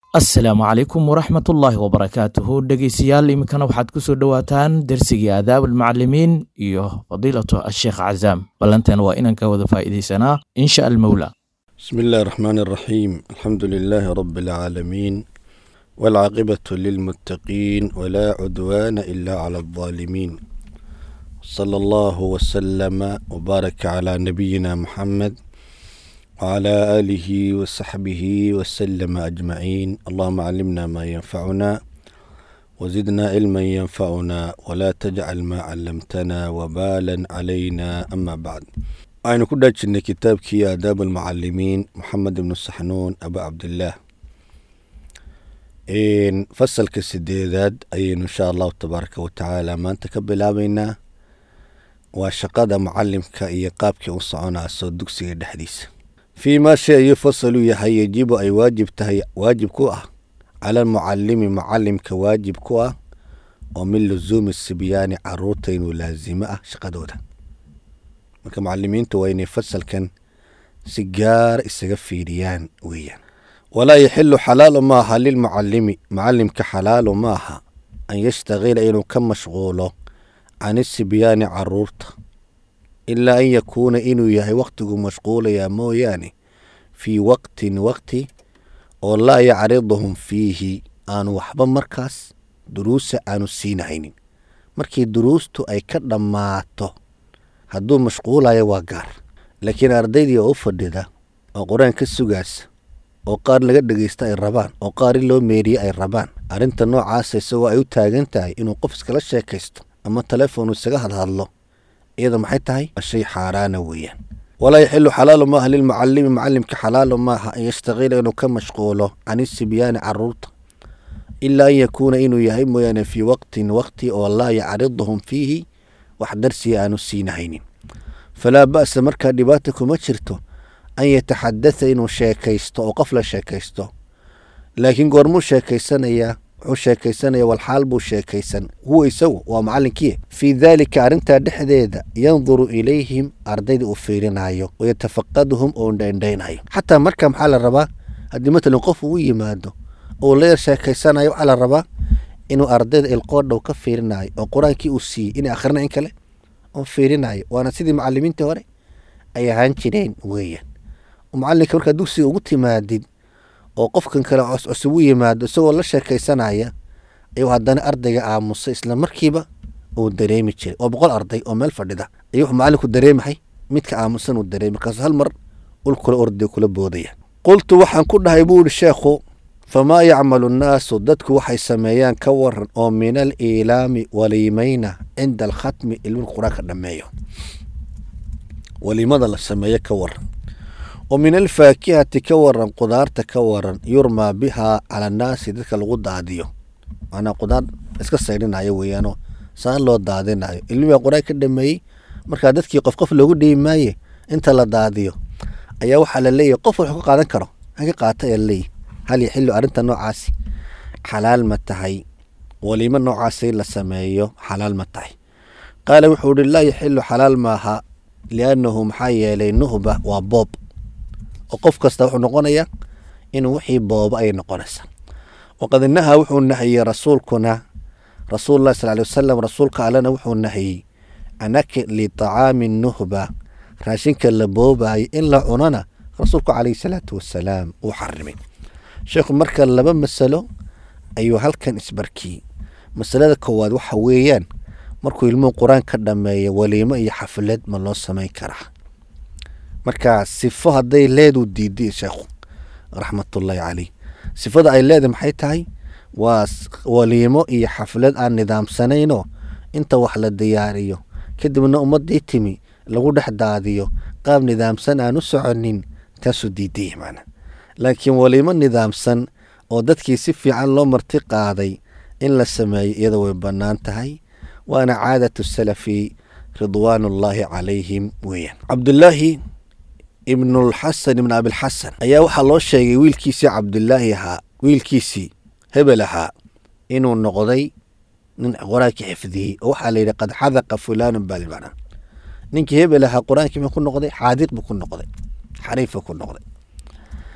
asalaamu calaykum waraxmatullaahi wabarakaatuhu dhegeystayaal iminkana waxaad ku soo dhowaataan dersigii aadaab almucalimiin iyo fadiilatu asheekh cazaam ballanteena waa inaan ka wada faa'iidaysanaa insha almowla بسم الله الرحمن الرحيم الحمد لله رب العالمين والعاقبة للمتقين ولا عدوان إلا على الظالمين صلى الله وسلم وبارك على نبينا محمد وعلى آله وصحبه وسلم أجمعين اللهم علمنا ما ينفعنا وزدنا علما ينفعنا ولا تجعل ما علمتنا وبالا علينا أما بعد aynu ku dhaajinay kitaabkii aadaab almucalimiin moxamed ibnu saxnuun aba cabdillaah fasalka sideedaad ayaynu insha allahu tabaaraka watacaala maanta ka bilaabeynaa waa shaqada mucalimka iyo qaabkii u soconaaso dugsiga dhexdiisa fii maa shay ayuu fasalu yahay yejibu ay waajib tahay waajib ku ah cala almucalimi mucalimka waajib ku ah oo min lusuumi sibyaani caruurta inuu laasimo ah shaqadooda marka mucalimiintu waa inay fasalkan si gaara isaga fiiriyaan weeyaan walaa yaxilu xalaalu maaha lilmucalimi mucalimka xalaalu maaha an yashtaqila inuu ka mashquulo can isibyaani caruurta ilaa an yakuuna inuu yahay waqtigu mashquulayaa mooyaane fii waqtin waqti oo laa yacriduhum fiihi aanu waxba markaas duruusa aanu siinahaynin markii duruustu ay ka dhammaato hadduu mashquulayo waa gaar laakiin ardaydii oo u fadhida oo qur-aan ka sugaasa oo qaar laga dhegaysta ay rabaan oo qaar in loo meeriye ay rabaan arrinta noocaasa isagoo ay u taagan tahay inuu qof iskala sheekaysto ama telefoon isaga hadhadlo iyada maxay tahay waa shay xaaraana weeyaan walaa yaxilu xalaalu maaha lilmucalimi mucalimka xalaalu maaha an yashtaqiila inuu ka mashquulo can isibyaani caruurta ilaa an yakuuna inuu yahay mooyaane fii waqtin waqti oo laa yacriduhum fiihi wax darsiga aanu siinahaynin falaa ba'sa markaa dhibaata kuma jirto an yataxadatha inuu sheekaysto oo qof la sheekaysto laakiin goormuu sheekaysanayaa wuxuu sheekaysanaya walxaal buu sheekaysan huwa isagu waa macalinkii fii daalika arrintaa dhexdeeda yanduru ilayhim ardayda uu fiirinayo wayatafaqaduhum oo indhaindhaynayo xataa marka maxaa la rabaa haddii matalan qof uu yimaado oo la yar sheekaysanayo waxaa la rabaa inuu ardayda ilqoodhow ka fiirinayo oo qur-aankii uu siiyey inay akhrina in kale oo fiirinayo waana sidii macalimiintii hore ay ahaan jireen weeyaan macalinka markaa dugsiga ugu timaadid oo qofkan kale coscosub u yimaado isagoo la sheekaysanaya ayuu haddana ardayga aamusay isla markiiba uu dareemi jiray oo boqol arday oo meel fadhida ayuu wuxuu macalinku dareemahay midka aamusan uu dareemi markaasu hal mar ul kula orday kula boodaya qultu waxaan ku dhahay buu ihi sheekhu famaa yacmalu nnaasu dadku waxay sameeyaan ka waran oo min al iilaami waliimayna cinda alkhatmi ilmin qur-aanka dhammeeyo waliimada la sameeyo ka waran oo min alfaakihati ka waran qudaarta ka waran yurmaa bihaa cala annaasi dadka lagu daadiyo macnaa qudaar iska saydhinayo weeyaanoo saan loo daadinayo ilmigaa qur-aan ka dhameeyey markaa dadkii qof qof loogu dhiibi maaye inta la daadiyo ayaa waxaa la leeyahy qof wax ka qaadan karo ha ka qaata ayaa laleeyahy hal yaxilu arrinta noocaasi xalaal ma tahay waliimo noocaasi la sameeyo xalaal ma tahay qaala wuxuu ihi laa yaxilu xalaal maaha liannahu maxaa yeelay nuhba waa boob oo qof kasta wuxuu noqonayaa inuu wixii boobo ayay noqonaysaa waqad nahaa wuxuu nahiyey rasuulkuna rasuulullahi sal ly wasalam rasuulka allena wuxuu nahiyey can akli tacaami nuhba raashinka la boobayo in la cunana rasuulku calayhi salaatu wasalaam uu xarimay sheekhu marka laba masalo ayuu halkan isbarkiyey masalada koowaad waxa weeyaan markuu ilmuhu qur-aan ka dhameeyo waliimo iyo xaflad ma loo samayn karaa marka sifo hadday leedu diiday sheekhu raxmatullaahi caleyh sifada ay leedahay maxay tahay waa waliimo iyo xaflad aan nidaamsanaynoo inta wax la diyaariyo kadibna ummadii timi lagu dhex daadiyo qaab nidaamsan aan u soconin taasuu diidaya macna laakiin waliimo nidaamsan oo dadkii si fiican loo marti qaaday in la sameeyo iyada way bannaan tahay waana caadatu salafi ridwaanullaahi calayhim weeyaan cabdulaahi ibnulxasan ibn abilxasan ayaa waxaa loo sheegay wiilkiisii cabdulaahi ahaa wiilkiisii hebel ahaa inuu noqday nin qur-aankii xifdiyey oo waxaa la yidhi qad xadaqa fulaanun baa limacnaa ninkii hebel ahaa qur-aankii ma ku noqday xaadiq buu ku noqday xariifa ku noqday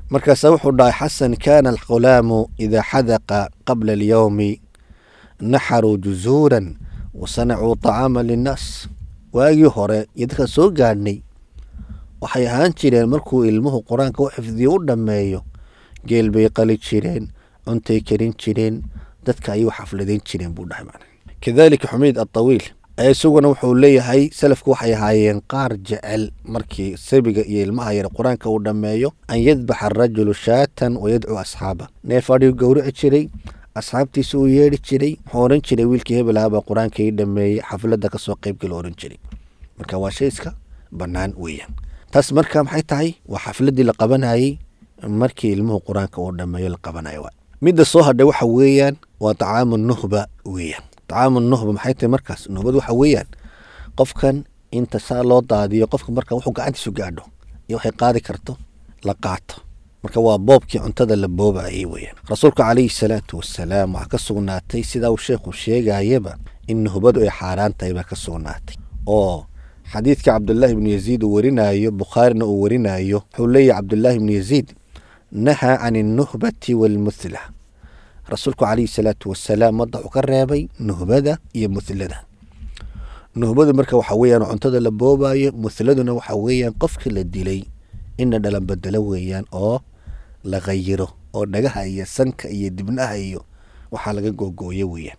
markaasa wuxuu dhahay xasan kaana alghulaamu idaa xadaqa qabla alyowmi naxaruu juzuuran wa sanacuu طacaama linnaas waagii hore iyo dadka soo gaadhnay waxay ahaan jireen markuu ilmuhu qur-aanka u xifdiyo u dhammeeyo geel bay qali jireen cuntay karin jireen dadka ayuu xafladayn jireen buu dhahay macna kadalika xumeyd atawiil isaguna wuxuu leeyahay salafku waxay ahaayeen qaar jecel markii sabiga iyo ilmaha yar qur-aanka uu dhammeeyo an yadbaxa arajulu shaatan wa yadcuu asxaaba neef adhigu gowrici jiray asxaabtiisa uu yeedhi jiray wuxuu ohan jiray wiilkii hebelahabaa qur-aanka ii dhameeyey xafladda kasoo qaybgala ohan jiray marka waa shay iska bannaan weeyaan taas marka maxay tahay waa xafladdii la qabanayey markii ilmuhu qur-aanka uu dhameeyo la qabanayo waa midda soo hadhay waxa weeyaan waa tacaamu nuhba weeyaan tacaamu nuhba maxay tahay markaas nuhbad waxa weeyaan qofkan inta saa loo daadiyo qofka marka wuxuu gacantiisu gaadho iyo waxay qaadi karto la qaato marka waa boobkii cuntada la boobayay weeyaan rasuulka calayhi salaatu wasalaam waxaa ka sugnaatay sidaa uu sheekhu sheegayaba in nuhbadu ay xaaraan tahay baa ka sugnaatay oo xadiidka cabdulaahi ibnu yaziid uu warinayo bukhaarina uu warinayo wuxuu leeyahy cabdulaahi ibnu yaziid nahaa can alnuhbati waalmuthla rasuulku calayhi salaatu wasalaam madda wuxuu ka reebay nuhbada iyo muhlada nuhbadu marka waxa weeyaan cuntada la boobayo muhladuna waxa weeyaan qofka la dilay inna dhalan bedelo weeyaan oo la khayiro oo dhagaha iyo sanka iyo dibnaha iyo waxaa laga googooyo weeyaan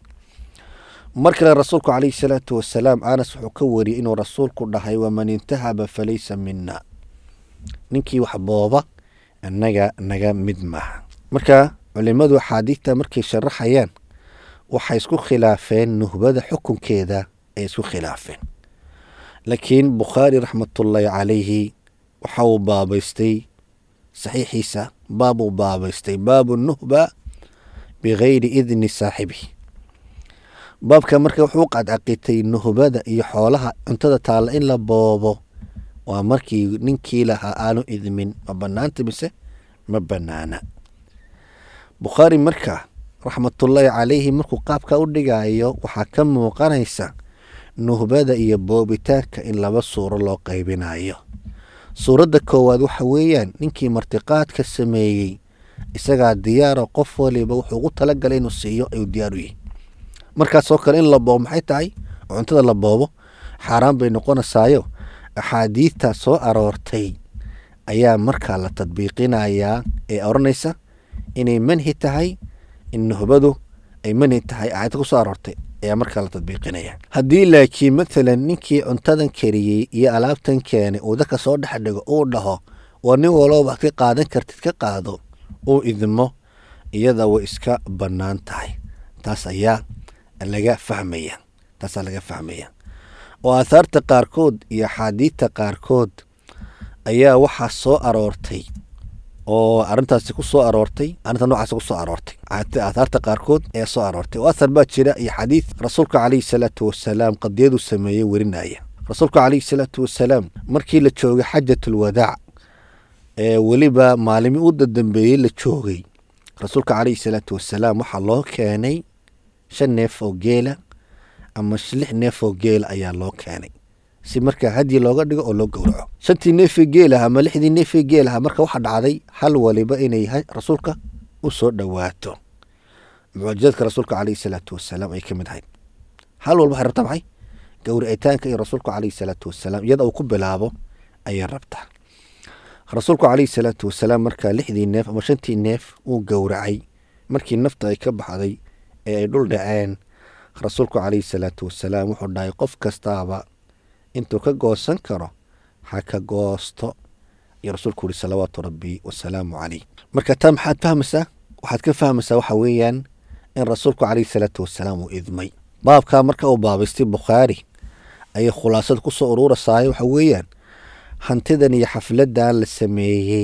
mar kale rasuulku calayhi salaatu wasalaam anas wuxuu ka wariyey inuu rasuulku dhahay waman intahaba falaysa mina ninkii wax booba annaga naga mid maaha marka culimadu axaadiidta markay sharaxayaan waxay isku khilaafeen nuhbada xukunkeeda ay isku khilaafeen laakiin bukhaari raxmatullaahi calayhi waxa uu baabaystay saxiixiisa baab uu baabaystay baabu nuhba bigayri idni saaxibihi baabka marka wuxuu qadcaqitay nuhbada iyo xoolaha cuntada taalla in la boobo waa markii ninkii lahaa aanu idmin ma bannaanta mise ma bannaana bukhaari marka raxmatullaahi calayhi markuu qaabka u dhigayo waxaa ka muuqanaysa nuhbada iyo boobitaanka in laba suuro loo qaybinayo suuradda koowaad waxa weeyaan ninkii martiqaadka sameeyey isagaa diyaaro qof waliba wuxuu ugu talagalay inuu siiyo ayuu diyaar u yihi markaasoo kale in la boobo maxay tahay oo cuntada la boobo xaaraan bay noqonaysaayo axaadiidta soo aroortay ayaa markaa la tadbiiqinayaa ee odhanaysa inay manhi tahay in nuhbadu ay manhi tahay aayadda ku soo aroortay ayaa markaa la tadbiiqinaya haddii laakiin mathalan ninkii cuntadan kariyey iyo alaabtan keenay uu dadka soo dhex dhigo uu dhaho waa nin walooba ka qaadan kartid ka qaado uu idmo iyada way iska bannaan tahay taas ayaa laga fahmaya taasaa laga fahmaya oo aahaarta qaarkood iyo axaadiidta qaarkood ayaa waxaa soo aroortay oo arrintaasi ku soo aroortay arrinta noocaasi ku soo aroortay aahaarta qaarkood ayaa soo aroortay oo ahar baa jira iyo xadiid rasuulka calayhi salaatu wasalaam qadiyaduu sameeyey werinaya rasuulka calayhi salaatu wasalaam markii la joogay xajatulwadaac ee weliba maalimi u dadambeeyey la joogay rasuulka calayhi salaatu wasalaam waxaa loo keenay shan neef oo geela ama lix neef oo geela ayaa loo keenay si markaa hadyi looga dhigo oo loo gowraco shantii neefee geelaha ama lixdii neefee geelaha marka waxaa dhacday hal waliba inay rasuulka u soo dhowaato mucjizadka rasuulka calayhi salaatu wasalaam ay ka mid ahayd hal walba waxay rabtaa maxay gowricitaanka iyo rasuulku calayhi salaatu wasalaam iyada uu ku bilaabo ayay rabtaa rasuulku calayhi salaatu wasalaam markaa lixdii neef ama shantii neef uu gowracay markii nafta ay ka baxday ee ay dhul dhaceen rasuulku calayhi salaatu wasalaam wuxuu dhahay qof kastaaba intuu ka goosan karo ha ka goosto iyo rasuulku yihi salawaatu rabbi wasalaamu caleyh marka taa maxaad fahmaysaa waxaad ka fahmaysaa waxa weeyaan in rasuulku calayhi salaatu wasalaam uu idmay baabkaa marka uu baabaystay bukhaari ayay khulaasada ku soo uruurasaayo waxa weeyaan hantidan iyo xafladan la sameeyey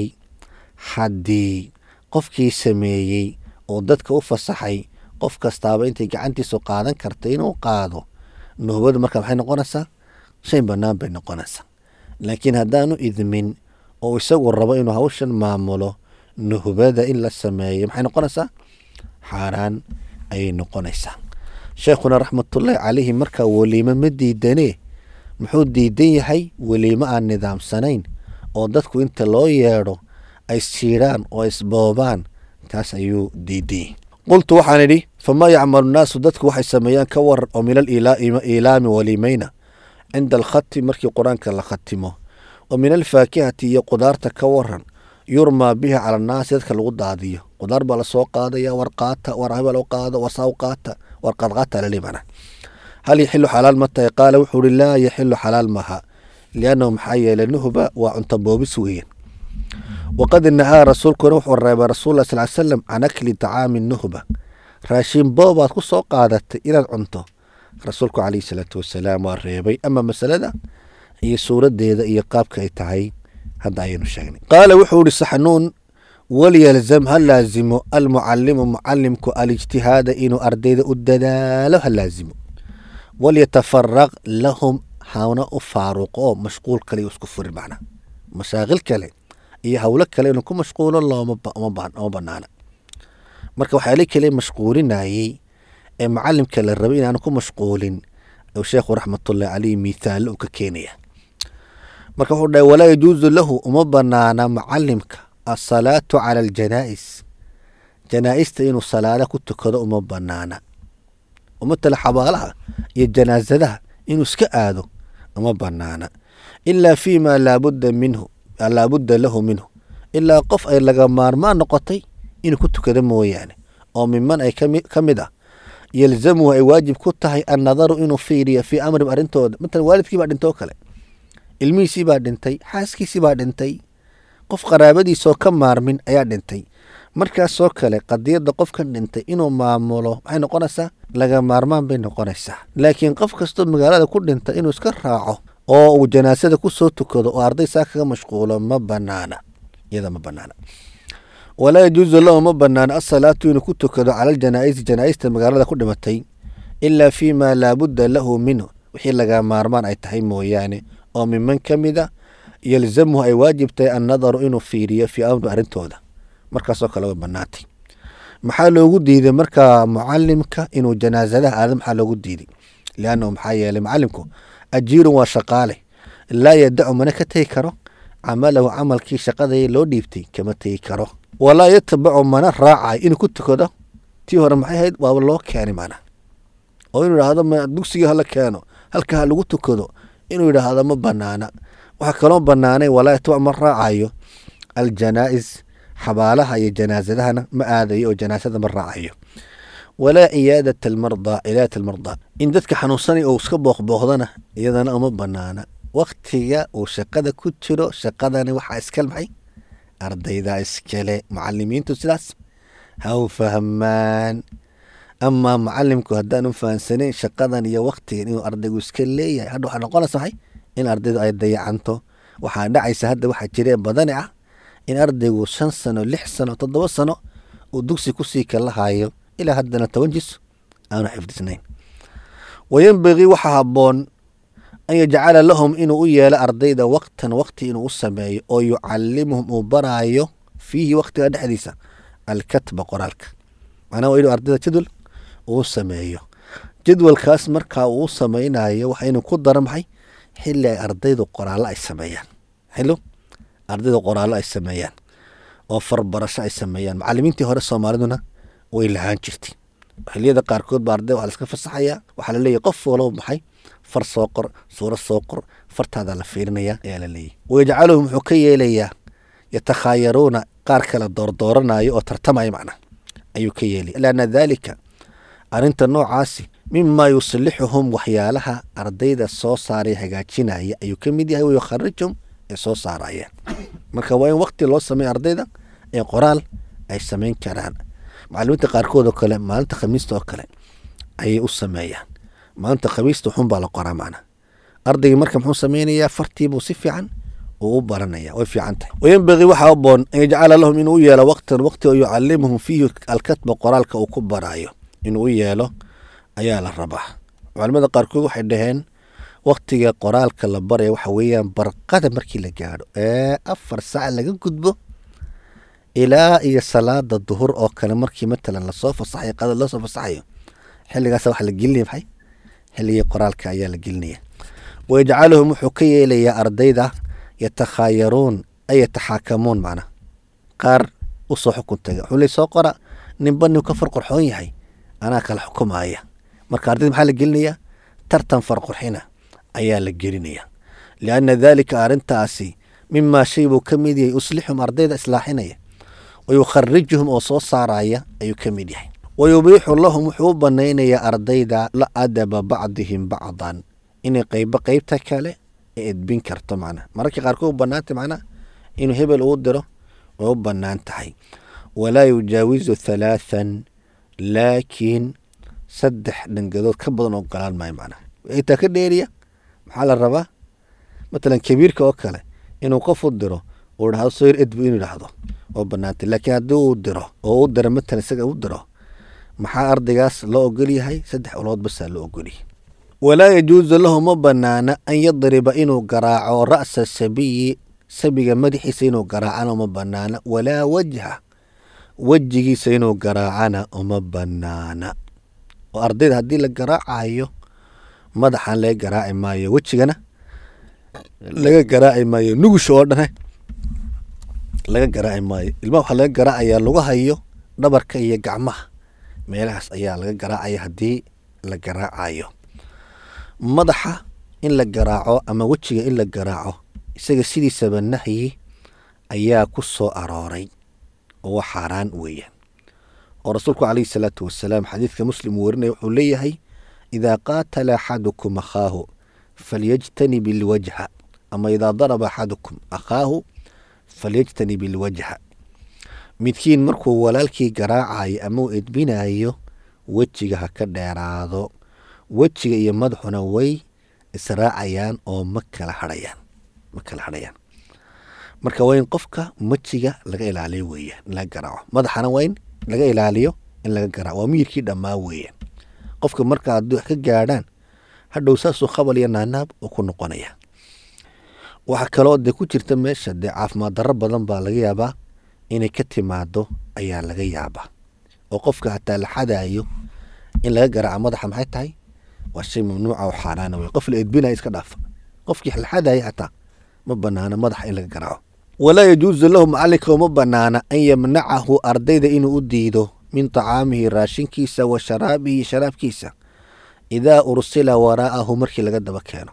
haddii qofkii sameeyey oo dadka u fasaxay qof kastaaba intay gacantiisu qaadan karta inuu qaado nuhbadu marka maxay noqonaysaa shay bannaan bay noqonaysaa laakiin haddaanu idmin oo isagu rabo inuu hawshan maamulo nuhbada in la sameeyo maxay noqonaysaa xaaraan ayay noqonaysaa sheekhuna raxmatullaahi calayhi markaa weliimo ma diidanee muxuu diidan yahay weliimo aan nidaamsanayn oo dadku inta loo yeedho ay siiraan oo isboobaan taas ayuu diiday qultu waxaan idhi famaa yacmalu nnaasu dadku waxay sameeyaan ka waran oo min aliilaami walimayna cinda alkhati markii qur-aanka la khatimo wa min alfaakihati iyo qudaarta ka waran yurmaa biha cala annaasi dadka lagu daadiyo qudaar baa lasoo qaadaya war qaata war hebel qaado war saaw qaata war qaadqaata lalimana hal yaxilu xalaal ma tahay qaala wuxuu uhi laa yaxilu xalaal maaha liannahu maxaa yeelay nuhba waa cunto boobis weeyaan waqad nahaa rasuulkuna wuxuu reebay rasuul sal ly slam can akli tacaami nuhba raashin boobaad ku soo qaadatay inaad cunto rasuulku calayhi salaatu wasalaam waa reebay ama masalada iyo suuradeeda iyo qaabka ay tahay hadda ayaynu sheegnay qaala wuxuu ihi saxnuun walyalzam ha laazimo almucalimu mucalimku alijtihaada inuu ardayda u dadaalo ha laazimo walyatafaraq lahum hana u faaruqo oo mashquul kale iyo isku furin macna mashaaqil kale iyo howlo kale inuu ku mashquulo looma banaana marka waxaa li kale mashquulinayey ee macalimka la rabay inaanu ku mashquulin sheekhu raxmatullahi caleyh mithaalo uu ka keenaya marka wuxuu dhahay walaa yajuusu lahu uma banaana macalimka asalaatu cala aljanaa'is janaa'ista inuu salaada ku tukado uma banaana umatala xabaalaha iyo janaasadaha inuu iska aado uma banaana ilaa fi ma laabudda minhu laabudda lahu minhu ilaa qof ay laga maarmaan noqotay inuu ku tukado mooyaane oo miman ay ka mid ah yalzamuhu ay waajib ku tahay annadaru inuu fiiriyo fii amrim arrintooda matalan waalidkii baa dhintay oo kale ilmihiisii baa dhintay xaaskiisii baa dhintay qof qaraabadiisoo ka maarmin ayaa dhintay markaasoo kale qadiyadda qofkan dhintay inuu maamulo maxay noqonaysaa laga maarmaan bay noqonaysaa laakiin qof kastoo magaalada ku dhinta inuu iska raaco oo uu janaasada ku soo tukado oo arday saa kaga mashquulo ma banaana iyada ma banaana walaa yajuusu lahu ma banaana asalaatu inuu ku tukado cala aljanaa'isi janaa'ista magaalada ku dhimatay ilaa fii ma laabudda lahu minhu wixii laga maarmaan ay tahay mooyaane oo miman ka mid a yalzamuhu ay waajib tahay annadaru inuu fiiriyo fii amri arrintooda markaasoo kale way banaantay maxaa loogu diiday markaa mucalimka inuu janaasadaha aado maxaa loogu diiday liannahu maxaa yeelay macalimku ajiirun waa shaqaale laa yadacu mana ka tegi karo camalahu camalkii shaqadii loo dhiibtay kama tegi karo walaa yatabacu mana raacayo inuu ku tukado tii hore maxay ahayd waaba loo keenay mana oo inuu idhaahdo ma dugsigii hala keeno halka ha lagu tukado inuu yidhaahdo ma banaana waxaa kaloo banaanay walaa yatabac ma raacayo aljanaa'is xabaalaha iyo janaasadahana ma aadayo oo janaasada ma raacayo walaa ciyaadata almardaa ciyaadata almardaa in dadka xanuunsanay oo iska booqbooqdana iyadana uma banaana waktiga uu shaqada ku jiro shaqadani waxaa iskale maxay ardaydaa iskale mucalimiintu sidaas ha u fahmaan amaa mucalimku haddaan u fahamsanayn shaqadan iyo waktigan inuu ardaygu iska leeyahay hadha waxaa noqonaysa maxay in ardaydu ay dayacanto waxaa dhacaysa hadda waxaa jiree badani ah in ardaygu shan sano lix sano toddoba sano uu dugsi kusii kala hayo ilaa haddana toban jis aanu xifdisnayn wayenbagii waxaa habboon an yajcala lahum inuu u yeelo ardayda waqtan waqti inuu u sameeyo oo yucalimuhum uu baraayo fiihi waqtiga dhexdiisa alkatba qoraalka macnaha waa inuu ardayda jadwal uu sameeyo jadwalkaas markaa uu samaynayo waxa inuu ku daro maxay xili ay ardaydu qoraallo ay sameeyaan xilo ardaydu qoraallo ay sameeyaan oo farbarasho ay sameeyaan macalimiintii hore soomaaliduna way lahaan jirtay xiliyada qaarkood ba arday waa laska fasaxayaa waxaa laleeyahy qof walow maxay far soo qor suuro soo qor fartaada la fiirinaya ayaa la leeyahy wayajcaluhum wuxuu ka yeelayaa yatakhaayaruuna qaar kale doordooranayo oo tartamaya macnaa ayuu ka yeelaya lianna daalika arrinta noocaasi mimaa yuslixuhum waxyaalaha ardayda soo saaray hagaajinaya ayuu ka mid yahay wayukharijum ee soo saarayaan marka waa in waqti loo sameeya ardayda ee qoraal ay samayn karaan macalimiinta qaarkood oo kale maalinta khamiista oo kale ayay u sameeyaan maalinta khamiista xun baa la qoraa macna ardaygii marka muxuu sameynayaa fartiibuu si fiican uu u baranaya way fiican tahay wayenbagii waxaa aboon an yajcala lahum inuu u yeelo waqtan waqti oo yucalimuhum fiihi alkatba qoraalka uu ku baraayo inuu u yeelo ayaa la rabaa culamada qaarkood waxay dhaheen waktiga qoraalka la baraya waxa weeyaan barqada markii la gaadho ee afar saac laga gudbo ilaa iyo salaada duhur oo kale markii matalan lasoo fasaxayo qada loo soo fasaxayo xilligaas waxa la gelinaya maxay xilligii qoraalka ayaa la gelinaya wayajcaluhum wuxuu ka yeelayaa ardayda yatakhaayaruun ay yataxaakamuun macna qaar usoo xukun taga wuxuu le soo qora ninba nin ka farqurxoon yahay anaa kala xukumaya marka ardayda maxaa la gelinayaa tartan farqurxina ayaa la gelinaya lianna daalika arrintaasi mimaa shay buu ka mid yahay uslixum ardayda islaaxinaya wayukharijuhum oo soo saaraya ayuu ka mid yahay wayubiixu lahum wuxuu u banaynayaa ardayda la adaba bacdihim bacdan inay qeybo qeybta kale edbin karto macnaha mararka qaarkood u banaanta macnaha inuu hebel uu diro way u bannaan tahay walaa yujaawizu halaathan laakiin saddex dhangadood ka badan oo golaan maayo macnaha intaa ka dheeriya maxaa la rabaa matalan kabiirka oo kale inuu qof u diro uu dhahdo soo yar edbu inuu dhahdo oo banaantay laakiin haddii uu diro oo u diro matalan isaga u diro maxaa ardaygaas loo ogol yahay saddex ulood basaa loo ogolyahay walaa yajuusu lahu ma banaana an yadriba inuu garaaco ra'sa sabiyi sabiga madaxiisa inuu garaacana uma banaana walaa wajha wejigiisa inuu garaacana uma banaana oo ardayda haddii la garaacayo madaxan laga garaaci maayo wejigana laga garaaci maayo nugusha oo dhane laga garaaci maayo ilmaha waxaa laga garaacayaa lagu hayo dhabarka iyo gacmaha meelahaas ayaa laga garaacaya haddii la garaacayo madaxa in la garaaco ama wejiga in la garaaco isaga sidiisaba nahyi ayaa ku soo arooray oo waa xaaraan weeyaan oo rasuulku calayhi salaatu wasalaam xadiidka muslim uu warinaya wuxuu leeyahay idaa qaatala axadukum akhaahu falyajtanib ilwajha ama idaa daraba axadukum akhaahu falyajtanib ilwajha midkiin markuu walaalkii garaacayo ama uu edbinayo wejiga ha ka dheeraado wejiga iyo madaxuna way israacayaan oo ma kala hadhayaan ma kala hadhayaan marka waa in qofka wejiga laga ilaaliyo weeyaan in laga garaaco madaxana waa in laga ilaaliyo in laga garaaco waa miyirkii dhammaa weeyaan qofka marka haddii wax ka gaadhaan hadhow saasuu khabal iyo naanaab uu ku noqonaya waxaa kaloo dee ku jirta meesha dee caafimaad darro badan baa laga yaabaa inay ka timaado ayaa laga yaabaa oo qofka hataa la xadaayo in laga garaaco madaxa maxay tahay waa shay mamnuuca oo xaaraana wey qof la edbinaya iska dhaafa qofkii la xadaya xataa ma banaana madaxa in laga garaaco walaa yajuusu lahu macalinka uma banaana an yamnacahu ardayda inuu u diido min tacaamihi raashinkiisa wa sharaabihi sharaabkiisa idaa ursila waraa'ahu markii laga daba keeno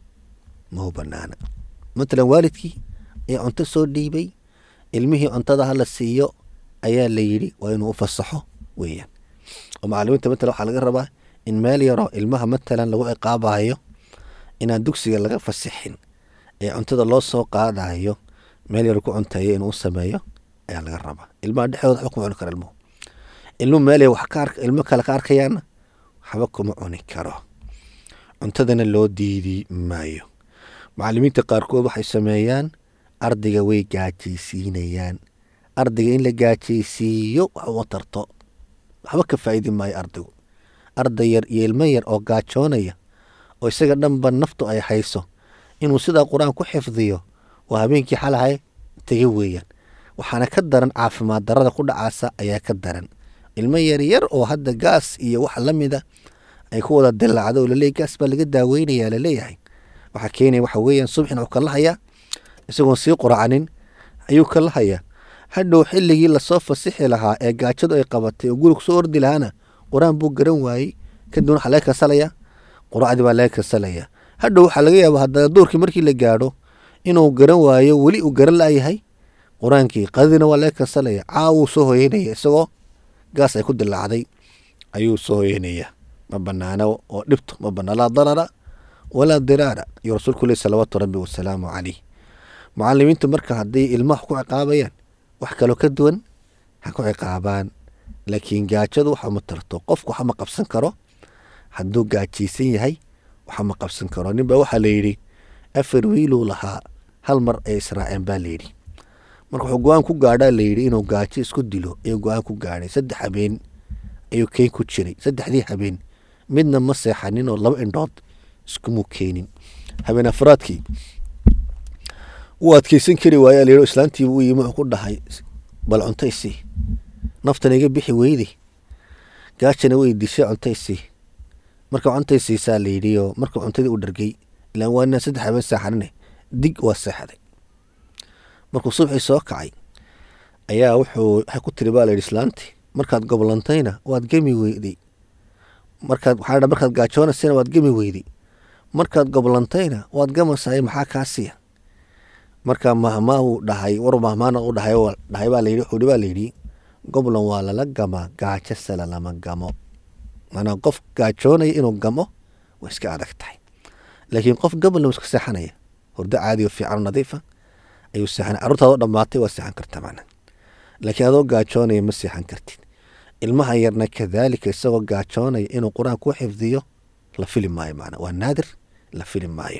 mahu banaana matalan waalidkii ee cunto soo dhiibay ilmihii cuntada hala siiyo ayaa la yidhi waa inuu u fasaxo weeyaan oo macalimiinta matalan waxaa laga rabaa in meel yaro ilmaha matalan lagu ciqaabayo inaan dugsiga laga fasixin ee cuntada loo soo qaadayo meel yaro ku cuntayo inuu u sameeyo ayaa laga rabaa ilmaha dhexdooda waxba kuma cuni karo ilmuhu ilmuhu meel wax ka ark ilmo kale ka arkayaana waxba kuma cuni karo cuntadana loo diidi maayo macalimiinta qaarkood waxay sameeyaan ardayga way gaajaysiinayaan ardayga in la gaajaysiiyo wax uma tarto waxba ka faa'idi maayo ardaygu arday yar iyo ilmo yar oo gaajoonaya oo isaga dhanba naftu ay hayso inuu sidaa qur-aan ku xifdiyo waa habeenkii xalahay tege weeyaan waxaana ka daran caafimaad darada ku dhacaasa ayaa ka daran ilmo yaryar oo hadda gaas iyo wax la mida ay ku wada dilaacdo oo laleeyahy gaas baa laga daaweynaya laleeyahay waxaa keenaya waxa weeyaan subxin wuxuu kala hayaa isagoon sii quracanin ayuu kala hayaa hadhow xilligii lasoo fasixi lahaa ee gaajadu ay qabatay oo guriga kusoo ordi lahaana qur-aan buu garan waayey kadibna waxaa laga kansalayaa quracdii baa laga kansalayaa hadhow waxaa laga yaaba haddana duurkii markii la gaadho inuu garan waayo weli uu garan la'yahay qur-aankii qadadiina waa laga kansalaya caawuu soo hoyeynaya isagoo gaas ay ku dilaacday ayuu soo hoyeynaya ma banaana oo dhibto ma banaa laa darara walaa diraara iyo rasuulku leh salawaatu rabbi wasalaamu caleyh mucalimiintu marka hadday ilmaha ku ciqaabayaan wax kaloo ka duwan ha ku ciqaabaan laakiin gaajadu waxa ma tarto qofku waxa ma qabsan karo hadduu gaajaysan yahay waxa ma qabsan karo ninbaa waxaa la yidhi afar wiiluu lahaa hal mar ay israaceen baa layidhi marka wuxuu go-aan ku gaadhaa layidhi inuu gaajo isku dilo ayuu go-aan ku gaadhay saddex habeen ayuu keyn ku jiray saddexdii habeen midna ma seexanin oo laba indhood iskumuu keenin habeen afraadkii wuu adkeysan kari waaya layidhi islaantiiba u yimi wuxuu ku dhahay bal cunto isii naftan iga bixi weyday gaajana way dishay cunto isii marka cuntay siisaa layidhi oo marka cuntadii u dhargay ilaan waa inaan saddex habeen seexanine dig waa seexday markuu subxii soo kacay ayaa wuxuu waxay ku tiri baa la yidhi islaantii markaad goblantayna waad gemi weyday markaad waxaa dha markaad gaajoonasayna waad gemi weyday markaad goblantayna waad gamasahay maxaa kaa siiya marka mahmaahu dhahay war mahmaana u dhahay dhahay baa layidhi wuxuu baa layidhi goblan waa lala gamaa gaajo sala lama gamo maanaa qof gaajoonaya inuu gamo way iska adag tahay laakiin qof goblan iska seexanaya hurdo caadi oo fiican oo nadiifa ayuu seexanaya carruurtaadoo dhammaatay waa seexan karta macnaa laakiin adoo gaajoonaya ma seexan kartid ilmaha yarna kadaalika isagoo gaajoonaya inuu qur-aan ku xifdiyo la fili maayo macnaa waa naadir la fili maayo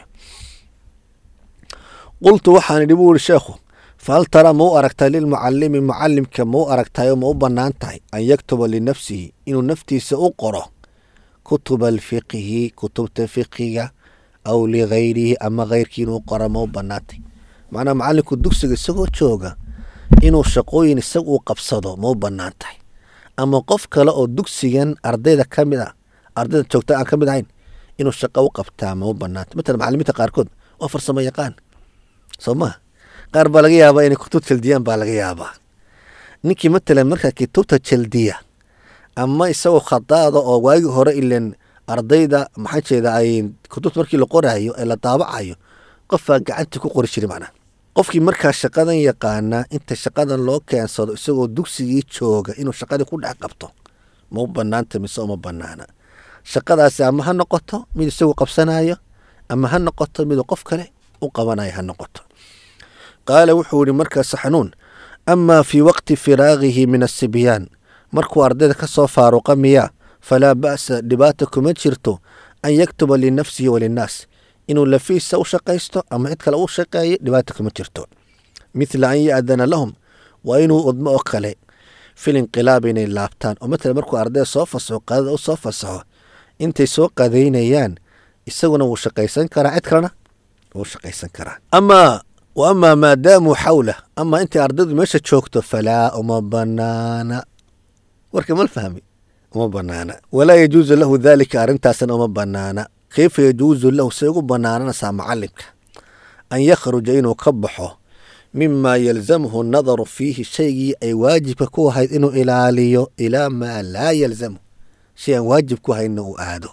qultu waxaan idhi buu yihi sheekhu fahal taraa ma u aragtaa lilmucalimi mucalimka ma u aragtayo ma u bannaan tahay an yaktuba linafsihi inuu naftiisa u qoro kutuba alfiqhi kutubta fiqiga aw ligayrihi ama keyrkii inuu qoro ma u bannaantay macnaa macalinku dugsiga isagoo jooga inuu shaqooyin isaga uu qabsado ma u bannaan tahay ama qof kale oo dugsigan ardayda ka mid ah ardayda joogta aan ka mid ahayn inuu shaqo u qabtaa ma u bannaantay matalan macalimiinta qaarkood waa farsamo yaqaan soo maha qaar baa laga yaabaa inay kutub jaldiyaan baa laga yaabaa ninkii matalan markaa kutubta jaldiya ama isagoo khadaada oo waagii hore ilen ardayda maxaa jeeda ay kutubta markii la qoraayo ee la daabacayo qofbaa gacantii ku qori jiray macnaa qofkii markaa shaqadan yaqaanaa inta shaqadan loo keensado isagoo dugsigii jooga inuu shaqadii ku dhex qabto ma u banaanta mise uma banaana shaqadaasi ama ha noqoto mid isagu qabsanayo ama ha noqoto miduu qof kale u qabanayo ha noqoto qaala wuxuu yihi markaas xanuun amaa fii waqti firaagihi min asibyaan markuu ardayda ka soo faaruqa miyaa falaa ba'sa dhibaata kuma jirto an yaktuba linafsihi walinnaas inuu lafiisa u shaqaysto ama cid kale u shaqeeyo dhibaata kuma jirto mithla an ya'dana lahum waa inuu udmo oo kale fil inqilaab inay laabtaan oo matala markuu ardayda soo fasaxo qadada u soo fasaxo intay soo qadaynayaan isaguna wuu shaqaysan karaa cid kalena wuu shaqaysan karaa amaa wa amaa maadaamuu xawlah amaa intay ardaydu meesha joogto falaa uma banaana warka mal fahmi uma banaana walaa yajuusu lahu daalika arrintaasna uma banaana kayfa yajuusu lahu say ugu banaananaysaa macalimka an yakhruja inuu ka baxo mima yalzamhu nadaru fiihi shaygii ay waajibka ku ahayd inuu ilaaliyo ilaa maa laa yalzamhu shay aan waajib ku ahaydna uu aado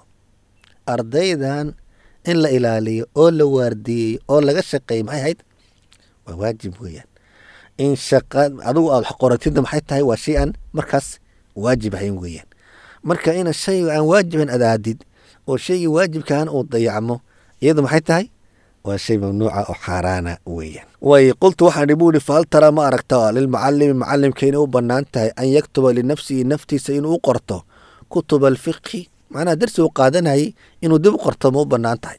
ardaydan in la ilaaliyo oo la waardiyeeyo oo laga shaqeeyo maxay ahayd waa waajib weeyaan in shaqa adigu aad wax qoratidna maxay tahay waa shay aan markaas waajib ahayn weeyaan marka ina shay aan waajiban adaadid oo shaygii waajibkaan uu dayacmo iyadu maxay tahay waa shay mamnuuca oo xaaraana weeyaan way qultu waxaan ihi buu ihi fahal taraa ma aragta lilmucalimi macalimka inay u bannaan tahay an yaktuba linafsihi naftiisa inuu u qorto kutuba alfiqhi macnaha darsi uu qaadanayay inuu dib u qorto ma u bannaan tahay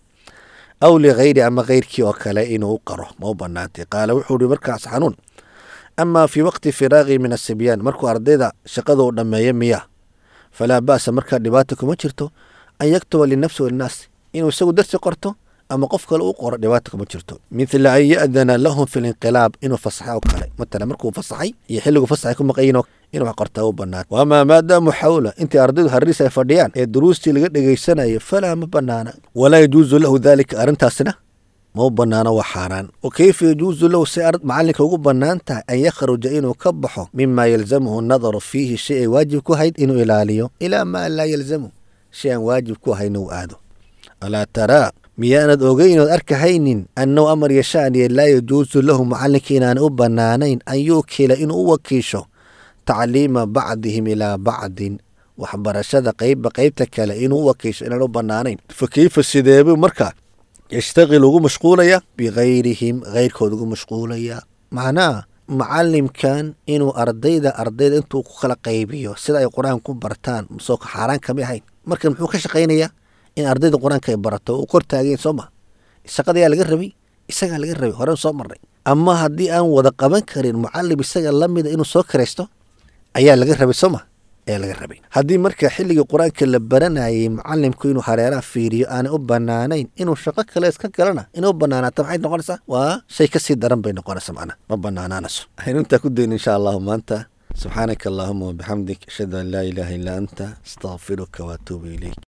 aw ligayri ama keyrkii oo kale inuu u qaro ma u bannaantay qaala wuxuu ihi markaas xanuun amaa fii waqti firaaqii min asibyaan markuu ardayda shaqada uu dhammeeyo miyaa falaa ba'sa markaa dhibaata kuma jirto an yaktuba linafsi walinnaas inuu isagu darsi qorto ama qof kale u qoro dhibaata kuma jirto mithla an ya'dana lahum fi linqilaab inuu fasaxay oo kale matala markuu fasaxay iyo xilligu fasaxay ku maqayin inuu wax qortaa u bannaan wamaa maadaamu xawla intay ardaydu harriis ay fadhiyaan ee duruustii laga dhegaysanayo falaa ma bannaana walaa yajuusu lahu daalika arrintaasna ma u bannaano waa xaaraan wa kayfa yajuusu lahu si macalinka ugu bannaan tahay an yakhruja inuu ka baxo mima yalzamhu nadaru fiihi shay ay waajib ku ahayd inuu ilaaliyo ilaa maa laa yalzamu shay aan waajib ku ahayn uu aado alaa taraa miyaanad ogeynood arkahaynin annahu amar yashaaniye laa yajuusu lahu macalinka inaan u bannaanayn an yuukila inuu u wakiisho tacliima bacdihim ilaa bacdin waxbarashada qeybba qeybta kale inuu u wakiisho inaan u bannaanayn fa keyfa sideebuu markaa yashtaqil ugu mashquulaya bikayrihim keyrkood ugu mashquulaya macnaha macalimkan inuu ardayda ardayda intuu ku kala qaybiyo sida ay qur-aan ku bartaan soo xaaraan kama ahayn marka muxuu ka shaqaynayaa in ardayda qur-aanka ay barato u kor taageen soo ma shaqadayaa laga rabay isagaa laga rabay horen soo marnay ama haddii aan wada qaban karin mucalim isaga lamida inuu soo karaysto ayaa laga rabay soo ma ayaa laga rabay haddii marka xilligii qur-aanka la baranayay mucalimku inuu hareeraha fiiriyo aanay u banaanayn inuu shaqo kale iska galana inay u banaanaata maxay noqonaysaa waa shay kasii daran bay noqonaysaa macnaha ma banaanaanayso waxaynu intaa ku dayn insha allahu maanta subxaanaka allahuma wabixamdik ashhadu an laa ilaaha illaa anta astaqfiruka waatuubu ilayk